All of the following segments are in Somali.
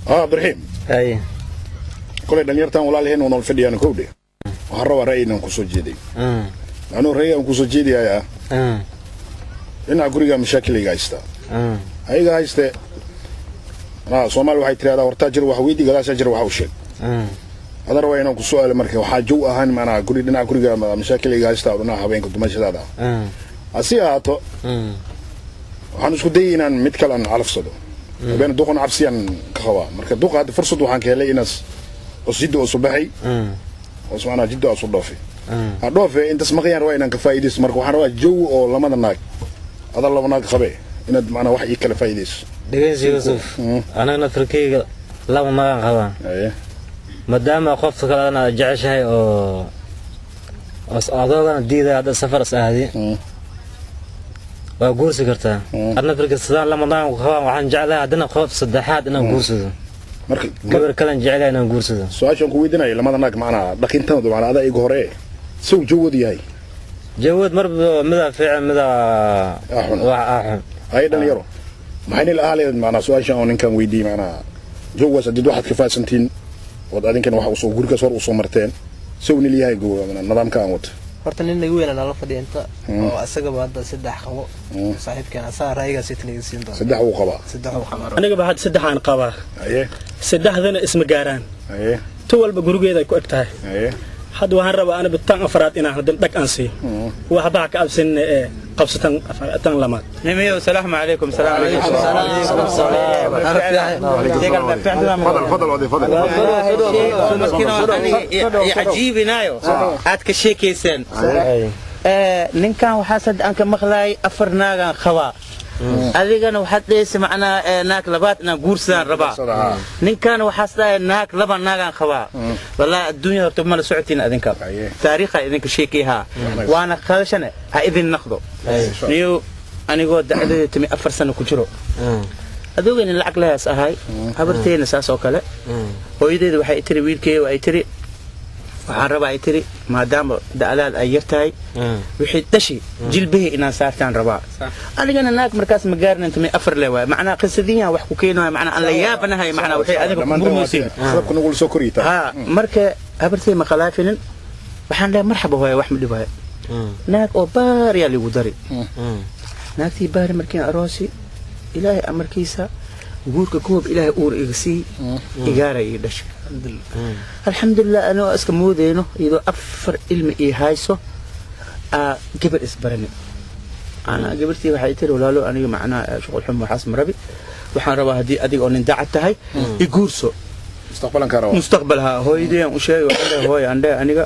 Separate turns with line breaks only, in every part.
اه ibraahim
haye
kolay dhalinyartan walaalaheen oo nool fadhiyaan kowdhe waxaan rabaa ra'yi inaan kusoo jeeday
Mm,
anuu ra'yi aan kusoo jeediyayaa
mm,
dhinaca guriga mashaakiliga haystaa
mm,
ayaga hayste manaa soomaali waxay tirahdaa hortaa jir wax weydii gadaasaa jir wax u sheeg
mm,
hadda rabaa inaan ku su'aalo marka waxaa jow ahaan manaa guri dhinaca guriga ma- mashaakiliga haystaa oo dhinaca habeenka dumashadaada
mm,
hasi ahaato
mm,
waxaan isku dayay inaan mid kale aan calafsado habeen duqan cabsiyaan ka qabaa marka duqa hadda fursad waxaan ka helay inaas os jidda oo subaxay
mm,
os manaa jidda asu dhoofay
mm.
ha dhoofe intaas maqayaan rabaa inaan ka faa'iidaysto marka waxaan rabaa jow oo lamada naag adaa laba naag qabe inaad manaa wax ii kala faa'iidayso
dhegeysi yuusuf
Mm.
anaga naftarkeyga laba magan qabaan
aye
maadaama qofka kale adana aad jeceshahay oo os adoogana diidaya hadda safar is aadi
Mm.
waa guursi kartaa
Mm.
ad naftarka sidaan lama magan qabaan waxaan jeclahay haddana qof saddexaad inaan guursado
marka
gabar kalen jecelahay inaan guursado
su-aashaan ku weydiinaya lamada naag macnaa dhaqintooda macnaa adaa iga hore saw jawoodu yahay
jawood marba midaa fiican midaa
Ah, xun.
wax ah xun
haye dhalinyaro maxayna la ahaaleed macnaa su-aashaan oo ninkan weydiiyey macnaa jawgaas hadid waxaad ka faadsantiin ood adinkan waxa usoo gurigaas hor usoo marteen saw nil yahay go- nidaamka aan wato
horta nin nagu weynaa nala fadhiya inta
Mm.
oo asagaba hadda saddex qabo
Mm.
saaxiibkeen asaga ra'yigaas itan iga siin doona
saddex wuu qabaa
saddex uu qaba
anigaba hadda saddexaan qabaa
haye
saddexdana isma gaaraan
haye
tu walba gurigeeda ay ku eg tahay
haye
hadda waxaan rabaa aniba tan afraad inaan hadan dhag aan siiyo
Mm.
waxbaa ka absanina ee qabso tan afar- tan lamaad
نميو السلام عليكم السلام عليكم
fadal fadal oday fadal
عجيب نايو عاد كشيكيسن
Ay.
ninkan waxaa sad aan ka maqlaayay afar naagaan qabaa adigana waxaad dhehaysa macnaa ee, naag labaad inaan guursadaan rabaa ninkan waxaas dhahay naag laba naagaan qabaa wallaahi adduunya horta mala socotiin adinka
Aye.
taariikha idinka sheekiyahaa waana qadashane ha idin naqdo niyo anigoo dacdadeeda timi afar sano ku jiro
Mm,
adoogayna lacag lahaas ahay habarteyna saas oo kale
mm,
hooyadeeda waxay tiri wiilkeeya ay tiri waxaan rabaa ay tiri maadaama da'daad ay yar tahay
mm.
wixii dhashi jilbihii inaan saartaan rabaa anigana naag markaas ma gaarin inta may afar le waay macnaa qisadiyan wax ku keenaya macnaa aan la yaabanahay macnaa waxay adiga ku murmaysiin
sababka nagula soo koriyitaa
ha marka habartey ma khalaafinin waxaan dhahay marxaba hooya wax ma dhibaayo
Mm,
naag oo baariyaa ligu dari
mm,
naagtii baari markiin aroosi ilaahay amarkiisa guurka koob ilaahay uur iga sii igaara ii dhashay
mm.
alxamdulilah anoo iska moodeyno iyadoo afar ilmi ii hayso aa gabar isbarani ana gabartii waxay tiri walaalo aniga macnaha shuqul xum waxaas ma rabi waxaan rabaa haddii adiga oo nin dacad tahay i guurso
mustaqbalanka rabaa
mustaqbalha hooyadeen u sheegay waxaan dhahay hooy andhe aniga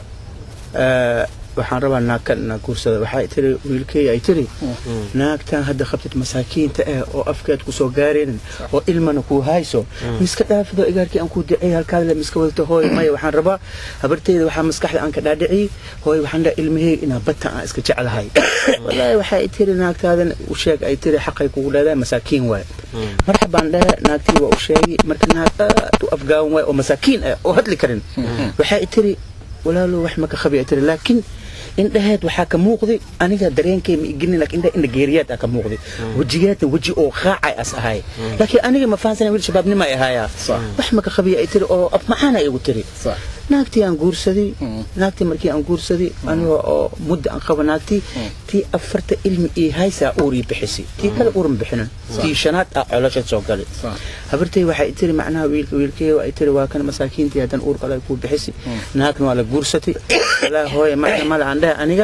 eh, waxaan rabaa naagkan inaa guursada waxay tiri wiilkeeya ay tiri naagtan hadda qabtid masaakiinta eh oo afkeed kusoo gaareenin oo ilmana kuu hayso miska dhaafido igaarkii aan kuu dicay halkaadle miska wadata hooy maya waxaan rabaa habarteyda waxaa maskaxda aan ka dhaadhiciyey hooy waxaan dhahay ilmaheyga inaa bata aan iska jeclahay wallaahi waxay tiri naagtaadan u sheeg ay tiri xaqay kugu leedahay masaakiin waaye marxabaan dhahe naagtii waa u sheegay marka naag aad u afgaawan waay oo masaakiin ah oo hadli karin waxay tiri walaalo wax ma ka khabi ay tiri laakiin indhaheed waxaa ka muuqday aniga dareenkay ma iginin laakiin indha indha geeriyaad aa ka muuqday wejigeedna weji oo qaacay as ahay laakiin aniga ma fahansana wiil shabaabnima ay ahaayaa wax ma ka khabiya ay tiri oo af maxaana igu tiri
Sax.
naagtii aan guursaday naagtii markii aan guursaday aniga oo muddo aan qaba naagtii tii afarta ilmi ii haysaa uur ii bixisay tii kale uur ma bixinin tii shanaad ah coloshad soo galay habartay waxay tiri macnaha wiilka wiilkay ay tiri waa kan masaakiintii haddan uur kale ay kuu bixisay naagna waa la guursatay walaa hooye macna mala aan dhahe aniga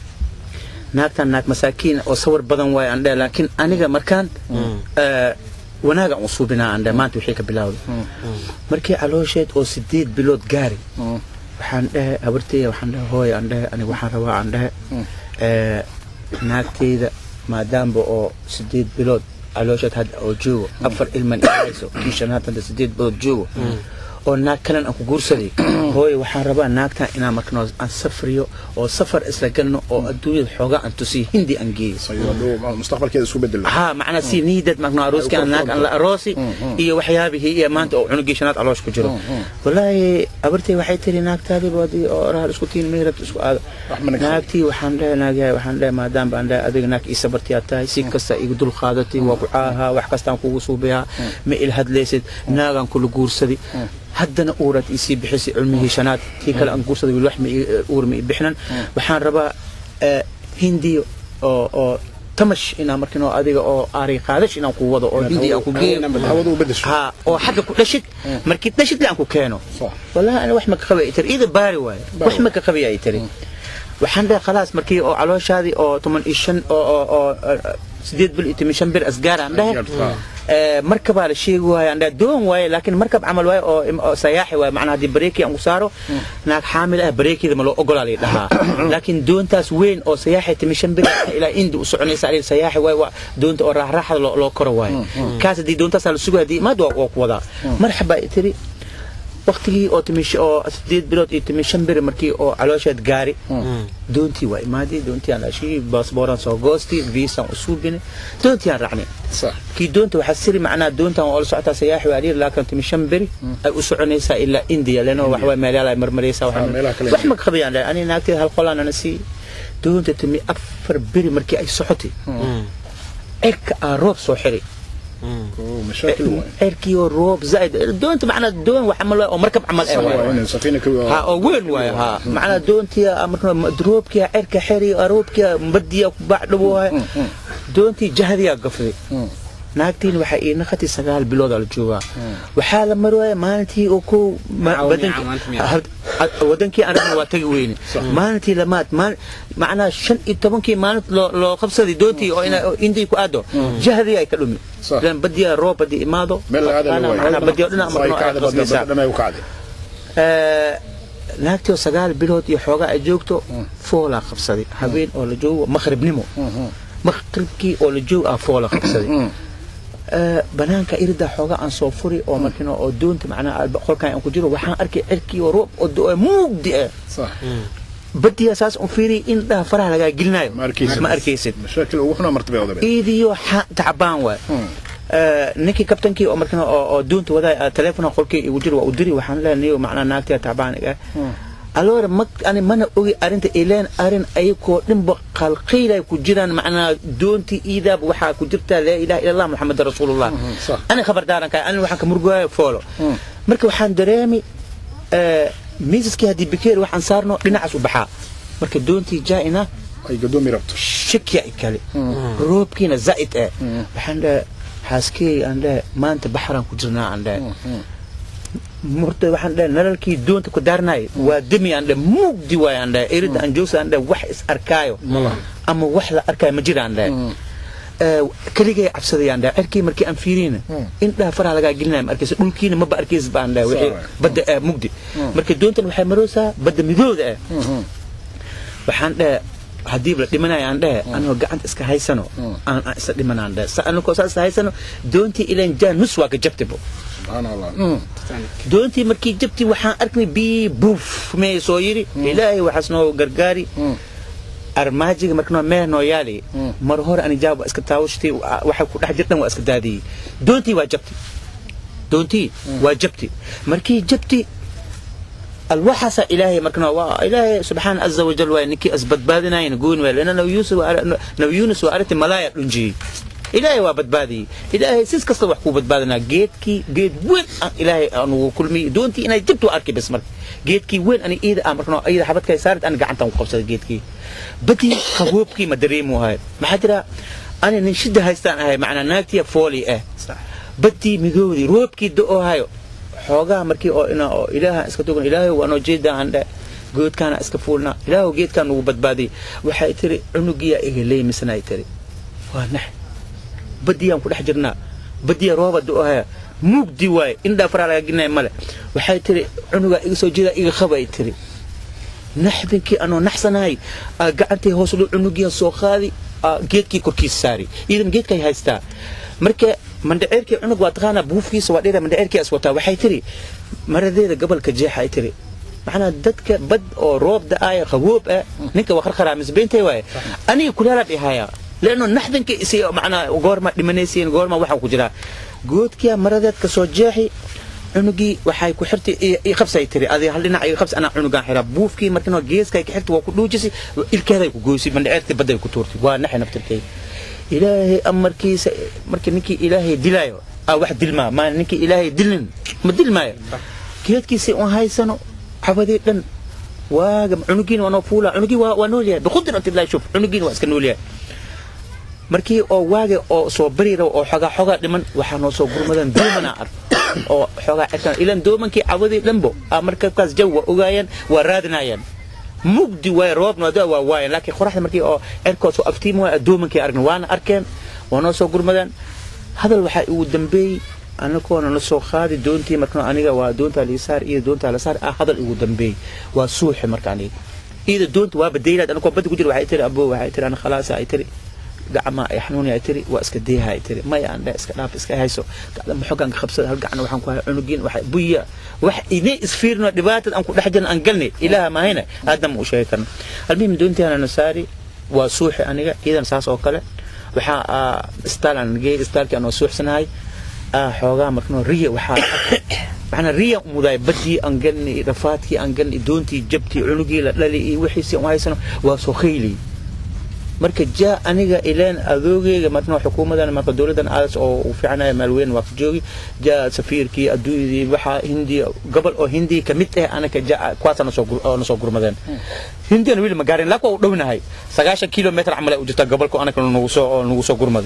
naagtan naag masaakiin oo sawir badan waay aan dhahe laakiin aniga markaan eh, wanaaga aan u suubinaa aan dhahe maanta wixii ka bilaawday markii caloosheed oo sideed bilood gaari waxaan dhahe habarteyda waxaan dhahe hooy aan dhahe aniga waxaan rabaa aan dhahe ee, naagteyda maadaamba oo sideed bilood caloosheed hadda oo joogo afar ilman i hayso kii shanaad hadda sideed bilood joogo oo naag kalan aan ku guursaday hooye waxaan rabaa naagtan inaan markano aan safriyo oo safar isla galno oo adduunyada xoogaa aan tusiyo hindi aan geeyo
mustaqbalkeeda isku bedel
ها معناها سي نيدت معناها روسكي انا انا روسي iyo waxyaabihii iyo maanta oo cunugii shanaad caloosh ku jiro wallaahi abartay waxay tiri naagtaadii boodi oo raal isku tiin meherab isku aado naagtii waxaan leeyahay naagahay waxaan leeyahay maadaam baan leeyahay adiga naag ii sabartii aad tahay si kasta igu dul qaadatay waa ku caahaa wax kastaan kugu suubiyaa ma il hadlaysid naagaan kula guursaday haddana uurad isii bixisay cilmihii shanaad tii kale aan guursaday wiil wax ma uur ma ii bixnan waxaan rabaa hindiyo oo oo tamash inaan markin oo adiga oo aari qaadash inaan ku wado oo hindi aan ku geeyo
hawada u bedesho
ha oo xagga ku dhashid markii dhashid aan ku keeno
صح
wallahi ana wax ma ka qabay tiri ida baari waaye wax ma ka qabay ay tiri waxaan dhahay khalaas markii oo calooshaadii oo toban iyo shan oo oo oo sideed bil iyo toban shan bir asgaar aan dhahay marka baa la sheegi waaye aan dhahay doon waaye laakiin markab camal waaye oo oo sayaaxi waaye macnaha haddii bareeki aan ku saaro naag xaamil ah bareekida ma loo ogolaa lay dhahaa laakiin doontaas weyn oo sayaaxi toban shan bir ilaa indi u soconaysa alii sayaaxi waaye waa doonta oo raaxraaxda loo loo koro waaye kaas haddii doontaasaa la sugay haddii imaad waa waa ku wadaa marxaba ay tiri waqtigii oo timish oo sideed bilood iyo timi shan beri markii oo caloosheed gaari doontii waa imaadii doontii aan ashii baasbooraan soo goosti viisaan u suubine doontii aan raacnay
صح
kii doonta waxaa siri macnaa doontan oo la socotaa sayaaxi waa dhiir laakiin timi shan beri ay u soconaysaa ilaa indiya leno wax waa meelayaal ay marmaraysaa
Ah, meelaha kale
wax ma ka qabayaan dhahay ani naagteed hal qolaan ana sii doonta timi afar beri markii ay socotay cirka aa roob soo xiri
مشاكل واي
cirkii oo roob zaaid doonta macnaa doon wax camal oo markab camal ee waaye
وين سفينه كبيره
ها oo weyn waaye ha macnaa doontii marka droobkii cirka xiri roobkii badiya ku bacdhabo waaye doontii jahadiyaa gafday naagtiin waxaa ii naqatay sagaal biloodaa la joogaa waxaa la marwaaya maalintii oo kow ma- wadankii- ha- wadankii aan rabna waa tagi weyne maalintii lamaad maal- macnaa shan iyo tobankii maalin loo loo qabsaday doontii oo ina- oo indii ku aado jahadii ay ka dhumi
صح.
ilan badiyaa roob hadii imaado
مeel laga
Ana- macnaa badiyo dhinac
way
marnoo ay
kacday
qasbaysaa.
badana ay kacday
Ee, naagtii oo sagaal bilood iyo xoogaa ay joogto foolaa qabsaday habeen oo la joogo maqribnimo maqribkii oo la joog ah foola qabsaday Ee, banaanka irida xoogaa aan soo furi oo markino oo doonta macnaha alba- qolkaan aan ku jiro waxaan arkay cirkii oo roob oo do- mugdi ah
صح
badiya saas un fiiriy in dhaha faraha lagaa gelinayo
ما اركيسد
ma arkaysid
مشاكل وحنا مرتبه وضع
iidiyo xa- tacbaan waay Ee, ninkii kabtankii oo markana oo oo doonta wadaa teleefona qolkii igu jiro waa u diri waxaan leenayo macnaa naagtiya tacbaan iga aloora ma ani mana ogi arrinta ileen arrin ayakoo dhinba qalqiilay ku jiraan macnaa doontii iidaab waxaa ku jirtaa laa ilaha ila allah muxamad rasuulullah
صح.
ani khabardaaran kahay ani waxaan ka murugaayo foolo marka waxaan dareemi ee, miisaskii haddii bikeer waxaan saarno dhinacaas u baxaa marka doontii jaa'ina
ay gadoomi rabto
shakya i kale roobkiina zaa'id eh waxaan dhahay xaaskey aan dhahay maanta baxraan ku jirnaa aan dhahay murta waxaan dhahay nalalkii doonta ku daarnaay waa demi aan dhahay mugdi waay aan dhahay erida aan joogsa aan dhahay wax is arkaayo ama wax la arkaayo ma jira aan dhahay Ee, keligay cabsadayaan dhahay cirkii markii aan fiiriyna indhaha faraha lagaa gelinaya ma arkaysa dhulkiina maba arkaysa baan dhahay wixii
Sawa.
badda ah mugdi marka doontan waxay maroosaa badda midooda ah waxaan dhahe haddii la dhimanayo aan dhahe anoo gacanta iska haysano aan aan isa dhimanaan dhahe sa anakoo saas haysano doontii ilan jaa nus waa ka jabtibo
subxaan allah
doontii markii jabti waxaan arknay bii buuf mee soo yidhi ilaahay waxaas noo gargaari armaajiga markanoo meel noo yaali mar hore ani jaab waa iska taawashtay waxa ku dhex jirtan waa iska daadiyey doontii waa jabti doontii waa jabti markii jabti alwaxasa ilaahay markana waa ilaahay subxaan caza wajal waa ninkii asbadbaadinayan gooni waa lana nabi yuusuf waa- nabi yuunus waa aragtay malaaya dhunjiyey ilaahay waa badbaadiyey ilaahay sis kasta wax kuu badbaadinaa geedkii geed weyn aan ilaahay anugu kulmiyey doontii inay jabtu waa arkay bas marka geedkii weyn ani iida aan markana iida xabadkay saarid ani gacantan ku qabsaday geedkii badii qaboobkii ma dareemu ahay maxaa jira ani nin shida haystaan ahay macnaa naagtiya fooli ah badii midoodii roobkii do hayo xoogaa markii oo ina oo ilaaha iska tugan ilaahay waa noo jeedaa aan dhe goodkaana iska fuulnaa ilaahu geedkaan nagu badbaadiyey waxay tiri cunugiyaa iga leemisana ay tiri waa nax badiyaan ku dhex jirnaa badiya rooba do haya mugdi waaye indhaa faraa laga gelinaya male waxay tiri cunugaa iga soo jeedaa iga qaba ay tiri naxdinkii anoo naxsanahay aa gacantay hoos dhow cunugiyan soo qaadi aa geedkii korkiisa saari iidan geedkay haystaa marka mandhaceerkii cunug waa taqaanaa buufkiisa waa dheera mandhaceerkii as wataa waxay tiri maradeeda gobolka jeexa ay tiri macnaa dadka bad oo roob da-aaya qaboob ah ninka waa qarqaraa misbeentay waaye aniga kulaala dhihaya leanno naxdanka isi macnaa goorma dhimanaysiin goorma waxa ku jiraa goodkiya maradeed ka soo jeexi cunugii waxay ku xirtay i qabsay tiri adi hal dhinac iga qabsi anaa cunugaan xiraa buufkii markino geeskay ka xirtay waa ku dhuujisay ilkeeday ku goysay bandhaceertii badday ku tuurtay waa naxay naftirkay ilaahay amarkiisa markii ninkii ilaahay dilaayo aa wax dilmaa maa ninkii ilaahay dilin ma dilmaayo geedkiisii un haysano cabadii dhan waaga cunugiina waa noo fuula cunugii waa waa nool yahay biqudratillahi shuf cunugiina waa iska nool yahay markii oo waaga oo soo bari rabo oo xogaa xogaa dhiman waxaa noo soo gurmadan doomana ark oo xogaa cirkan ilan doomankii cabadii dhanbo aa markaas jaw waa ogaayeen waa raadinayaan mugdi waay roobna waa waa waayeen laakiin qoraxda markii oo cirkood soo aftiima waay doomankii aragna waana arkeen waa noo soo gurmadaan hadal waxaa ugu dambeeyey anagoona la soo qaadi doontii markano aniga waa doontaa liisaar iyo doontaa lasaar ah hadal ugu dambeeyey waa suuxi marka aniga iyada doonta waa badaylaad anagoo badda ku jira waxay tiri abo waxay tiri ana khalaasa ay tiri gacma ay xanuuni ay tiri waa iska deeha ay tiri maya aan dhe iska dhaaf iska hayso gacma xogaan ka qabsada hal gacna waxaan ku hay cunugiin waxa buya wax idin isfiirno dhibaatada aan ku dhex jirna aan galnay ilaaha maahayna aadna ma u sheegi karno almuhim doontiana nasaari waa suuxi aniga iidan saas oo kale waxaa istaal aan geey istaalkii aan oo suuxsanahay xoogaa markano riya waxaa macnaa riya mudaay badii aan galnay rafaadkii aan galnay doontii jabtii cunugii la dhali iyo wixiisii aan haysano waa soo khayli marka jaa aniga ileen adoogeyga marna xukuumadan marka dowladan aadas oo u fiicnaya maalweyn waa ka joogi jaa safiirkii adduunyadii waxaa hindiya gobol oo hindiya ka mid ah anaka jaa kuwaasa nasoo gurmadeen hindiyana weli ma gaarin laakiin waa u dhownahay sagaashan kilometr camal ay u jirtaa gobolka anaka nagu soo nagu soo gurmaday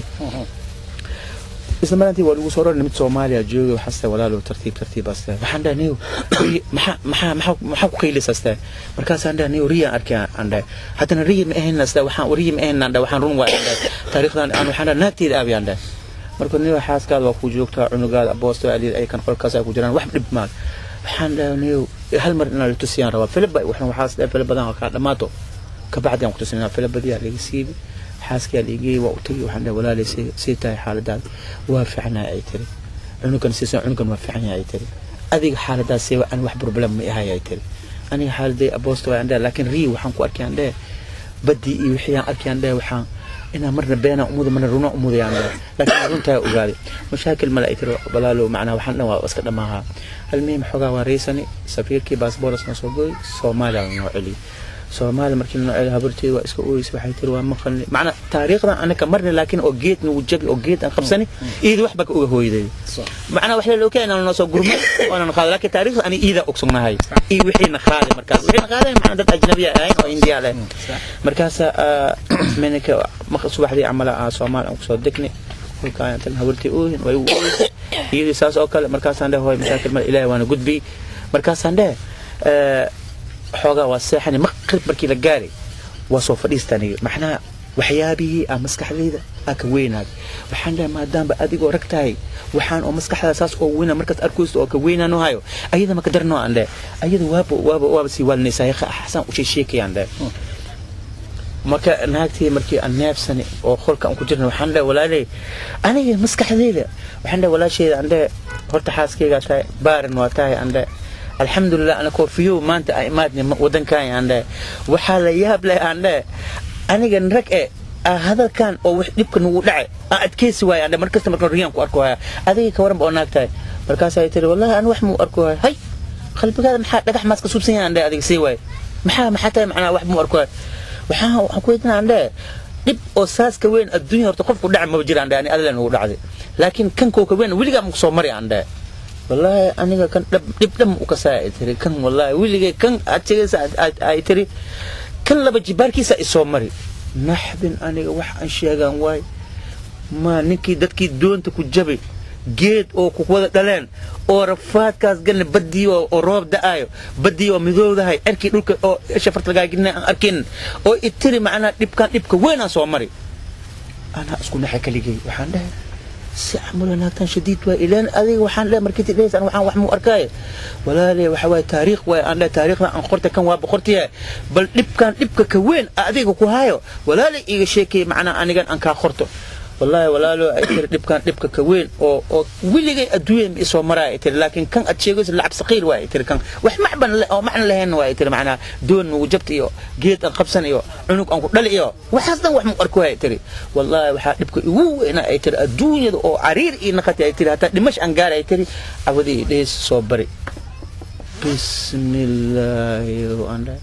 isla maalintii waa lagu soo rari mid soomaaliya jooga waxaasta walaalo tartiib tartiib aste waxaan dhahay niyo maxaa maxaa maxaa maxaa ku qaylisaste markaasaan dhahay niyo riya arkay aan dhahay haddana riya ma ahayn aste waxaan riya ma ahayn aan dhahay waxaan run waa aan dhahay taariikhdan aan waxaan dhahay naagteeda aabi aan dhahay marka niyo xaaskaada waa ku joogtaa cunugaada aboosta aliid ay kan qolkaas ay ku jiraan wax dhib maal waxaan dhahay niyo hal mar inaan la tusiyaan rabaa filibba waxaan waxaas dhahay filib badan kaa dhamaato kabacdi aan ku tusinaa filibadiyaa laga siibi xaaskaa liigey waa u tagay waxaan dhahay walaalay sii tahay xaaladaada waa fiicnaa ay tiri cunugan siisan cunugan waa fiican yahay ay tiri adiga xaaladaas see aan wax problem ma ahay ay tiri aniga xaaladay aboosta waa andhahay laakiin rii waxaan ku arkay aan dhahay badii iyo wixii aan arkay aan dhahay waxaan inaa marna beenaa umuda marna runa umuday aan dhahay laakiin runtaa ogaaday mashaakil male ay tiri walaalo macnaa waxaan dhan waa iska dhammaahaa halmihim xogaa waa raysani safiirkii baasbooras noo soo gooy soomaaliya noo celiyay soomaali markii la noocay habarteeda waa iska ooyeysa waxay tiri waa maqalni macna taariikhdan anaka marna laakiin oo geed nagu jabi oo geed aan qabsani iida waxba ka uga hooyday macna wax la ogaa inaan noo soo gurmo oonan qaaday laakiin taariikhda ani iida ogsugnahay iyo wixiina qaaday markaas wixiina qaaday macna dad ajnabiya ahayn oo indiya leh markaasa menaka subaxdii camala ah soomaali aan kusoo degnay kolkaan tan habartay oohin way u ooyeysa iyadii saas oo kale markaasaan dheh hooy mashaakil male ilaahay waana gudbiyey markaasaan dheh xoogaa waa seexani maqrib markii la gaaray waa soo fadhiistaniga macnaha waxyaabihii aa maskaxdayda aa ka weynaaday waxaan dhahay maadaamba adigoo rag tahay waxaan oo maskaxda saas oo weyna markaas arkaysto oo ka weynaano hayo ayada maka darnoo aan dhahay ayada waaba waaba waaba sii waalinaysaa yaqa xasan u sheesheekayaan dhahay marka naagtii markii aan neefsani oo qolka aan ku jirna waxaan dhahay walaaley aniga maskaxdayda waxaan dhahay walaasheeda aan dhahay horta xaaskaygaa tahay baaran waa tahay aan dhahay alxamdulilah ana koofiyow maanta a imaadni wadankan aan dhahay waxaa la yaab leh aan dhahay anigan rag e hadalkan oo wax dhibka nagu dhacay aan adkeysi waayo aan dhahay markasta markaan riyaan ku arko haya adiga ka waran ba oo naag tahay markaasay tiri wallahi aan wax muu arko haya hay qalbigaada maxaa dhagax maas ka suubsan yahay aan dhahay adiga sii waayo maxaa maxaa tahay macnaa wax muu arko haya waxaan waxaan ku weydiinaa aan dhahay dhib oo saas ka weyn adduunya horta qofku dhaca maba jira aan dhahay ani adala nagu dhacday laakiin kankoo ka weyn weligaa maku soo mari aan dhahay والله أنا كان دب دم وكسائل تري كان والله ولي كان أتجلس أي تري كان لما جباركي سأسومري نحبن أنا وح أشياء واي ما نكي دتكي دون تكجبي geed oo ku wada dhaleen oo rafaadkaas galna badii oo roob da-ayo badii oo midoodahay erkii dhulka oo shafarta lagaagina aan arkin oo itiri macnaa dhibkaan dhibka weynaan soo mari anaa isku naxa kaligay waxaan dhahay si camal wanaagtan shadiid waay ilaan adiga waxaan le markii tidhaysaan waxaan wax muu arkaaye walaale waxa waaye taariikh waay aan le taariikhdan aan qorta kan waa boqortiya bal dhibkan dhibka ka weyn adiga ku hayo walaale iga sheekay macnaa anigan aan kaa qorto wallaahi walaalo ay tiri dhibkan dhibka ka weyn oo oo weligay adduunya ma isoo maraa ay tiri laakiin kan aad sheegayso lacab saqiir waa ay tiri kan wax macban le- oo macna lahayn waa ay tiri macnaa doon nugu jabta iyo geed aan qabsan iyo cunug aan ku dhali iyo waxaas dhan wax mu arko ay tiri wallaahi waxaa dhibka igu weyna ay tiri adduunyada oo cariir ii naqati ay tiri hataa dhimash aan gaara ay tiri cawadii dhees soo bari bismillaahi aan dhahay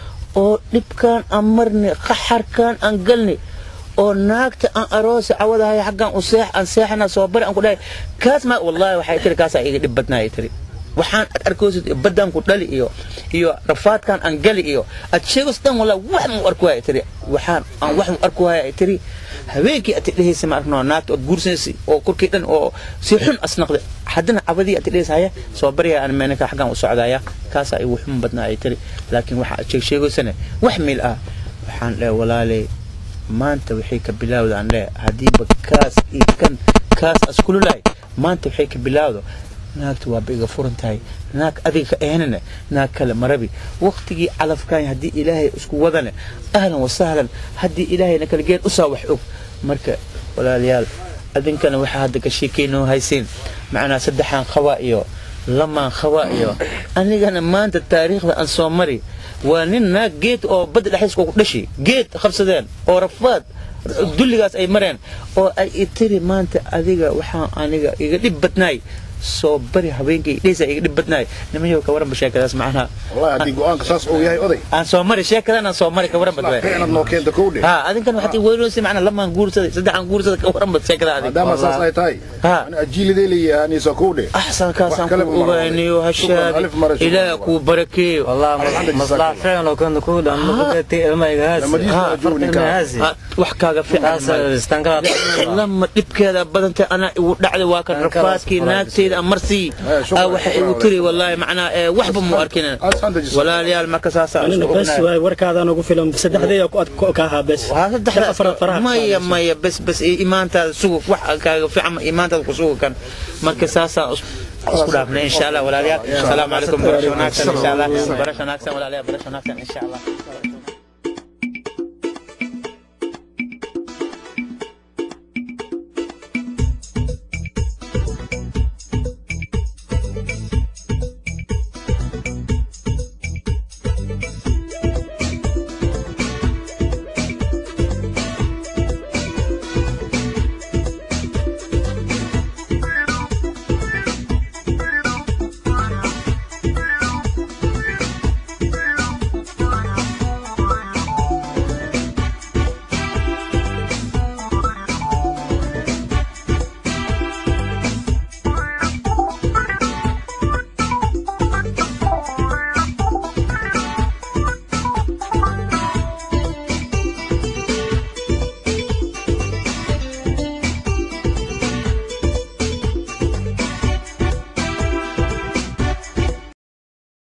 oo dhibkaan aan marnay qaxarkaan aan galnay oo naagta aan aroosa cawadahay xaggaan u seex aan seexana soo bari aan ku dhahay kaas ma wallahi waxay tiri kaasaa iga dhib badnaa ay tiri waxaan ad arkoosid baddaan ku dhali iyo iyo rafaadkaan aan gali iyo ad sheegos dhan wallahi wax mu arku ay tiri waxaan aan wax mu arku ay tiri habeenkii ati dhehaysa ma arkno naagta ood guursanaysa oo korkii dhan oo si xun asnaqda haddana cabadii ati dhehaysa haya soo barya aan meenaka xaggaan u socdaya kaasaa igu xun badnaa ay tiri laakiin waxa aad sheeg sheegaysana wax miil ah waxaan dhahay walaaley maanta waxay ka bilaawda aan leeyahay haddiiba kaas iyo kan kaas askululahay maanta waxay ka bilaawdo naagta waaba iga furan tahay naag adiga ka ahanana naag kale marabi waqtigii calafkaan haddii ilaahay isku wadane ahlan wasahlan haddii ilaahayna kala geen usaa wax og marka walaalayaal adinkana waxaa hadda ka sheekaynoo haysiin macnaa saddexaan qabaa iyo lamaan qabaa iyo anigana maanta taariikhda aan soo mari waa nin naag geed oo badda dhexdiiska ku dhashi geed qabsadeen oo rafaad dulligaas ay mareen oo ay itiri maanta adiga waxaa aniga iga dhib badnaay soo bari habeenkay dheysa iga dhib badnaay nimanyow ka waranba sheekadaas macnaha
wallahi haddii go-aanka saas uu yahay oday
aan soo mari sheekadan aan soo mari ka waran badwaay
inaad noo keento kow dhe
ha adinkan waxaad i weynoysay macnaa lamaan guursaday saddexaan guursaday ka waran bad sheekada adig
maadaama saas ay tahay
Ha.
ani ajiiliday leeyahaaniisa kow dhe
axsan kaasaan
Wax kale
ku
ma maro.
ogaaniyo
Shukran,
hashaadi
alif mara, shukran.
ilaah kuu barakeeyo
والله
عندك
مصلحة
جزاك
فعلا لو كنت كود أنا قلت ما يجهز
لما جيت أجوني كان.
هازي
Ha, wax kaaga fiican
تاس استنكر
lama dhibkeeda badantay anaa igu dhacday waa kan
Aan kala
rafaadkii
safraay.
naagteeda aan marsii
Eh, shukran,
Ah, waxay igu
shukran.
tiri wallaahi macnaa eh, waxba mu arkin
Alxamdu jisa.
walaalayaal marka saasaa
anina
isku
bes
ognahay.
waay warkaadaan ugu filan saddexdeeya ka ahaa bes
waa saddexda
afar faraha
maya maya bes bes i- imaantaada sugu wax kaaga fiican ma imaantaada ku sugu kan marka saasaa is- isku dhaafnay insha allah walaalayaal asalaamu calaykum barasho wanaagsan insha allah barasho wanaagsan walaalayaal barasho wanaagsan insha allah